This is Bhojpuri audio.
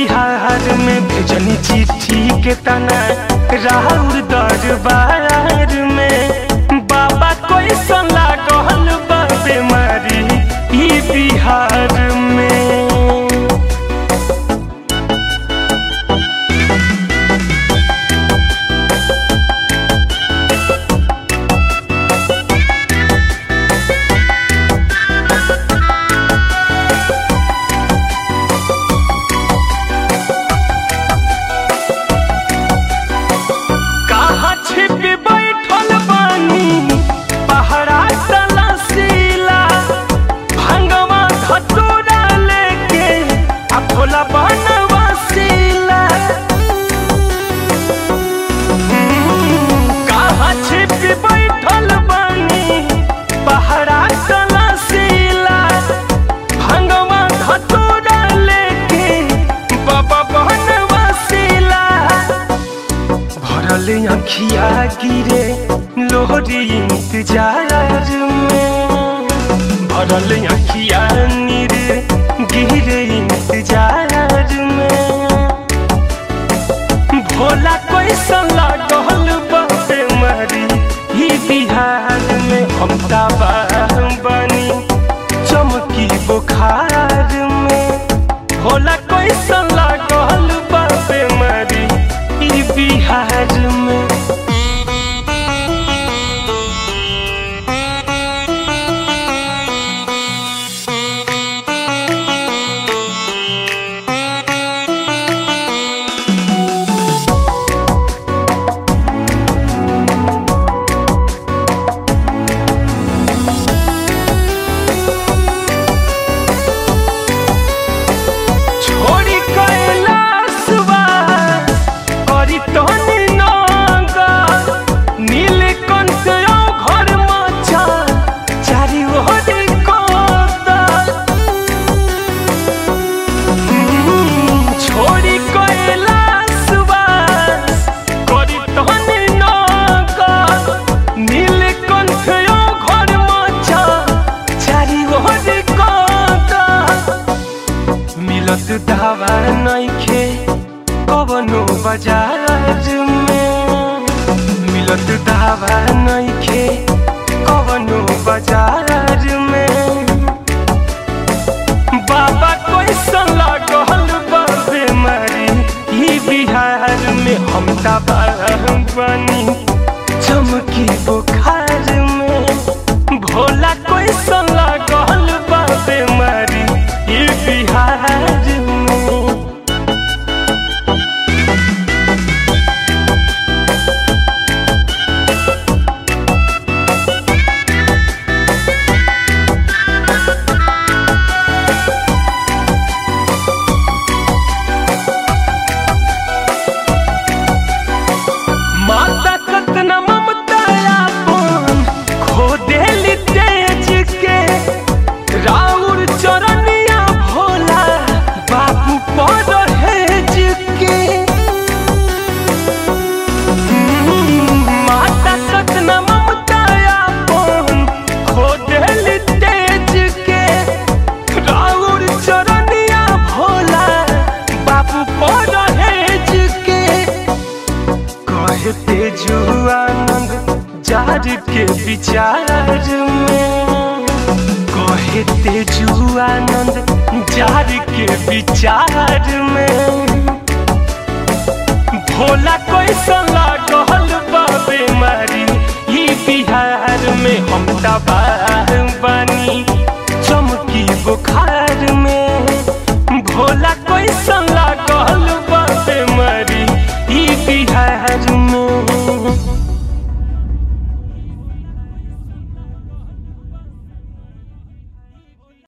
बिहार में भेजनी चिट्ठी के तना राहुल दरबार में बाबा कोई सला कहल बा बीमारी ई बिहार में कहाँ छिप बैठल बानी पहरा तलाशीला भंगवा धतूरा लेके आ भोला बनवा सीला कहाँ छिप बैठल बानी पहरा तलाशीला भंगवा धतूरा लेके बाबा बनवा सीला भरल अखिया गिरे लोहरी इंतजार में भरल अखिया नीरे गिरे इंतजार में भोला कोई सला कहल बाबे मारी ही बिहार में हम तबाह बनी चमकी बुखार में भोला कोई सला कहल बाबे मारी ई बिहार में छोड़ी कैलाशवा करी तनी नंगा नीलकंठ घर मचा चारी ओरी कोता छोड़ी कैलाशवा करी तनी नंगा नीलकंठ घर मचा चारी ओरी कोता मिलत दावा नइखे कवनो बाजार में मिलत दावा नइखे कवनो बाजार में बाबा कोई सला कहल बा बीमारी ई बिहार में हम तबाह बनी चमकी बुखार में भोला कोई सला कहल बा बीमारी ई बिहार में माता कतना ममता आपन खो देली तेज के राउर चरनिया भोला बाबू पर हेज के माता कतना ममता आपन खो देली तेज के राउर चरनिया भोला बाबू पर हेज के कहते जुआनंद जार के विचार में कहते जुआनंद जार के विचार में भोला कोई सला कहल बा बीमारी ई बिहार में हम तबाह बनी चमकी बुखार में भोला कोई सला कहल बा बीमारी ई बिहार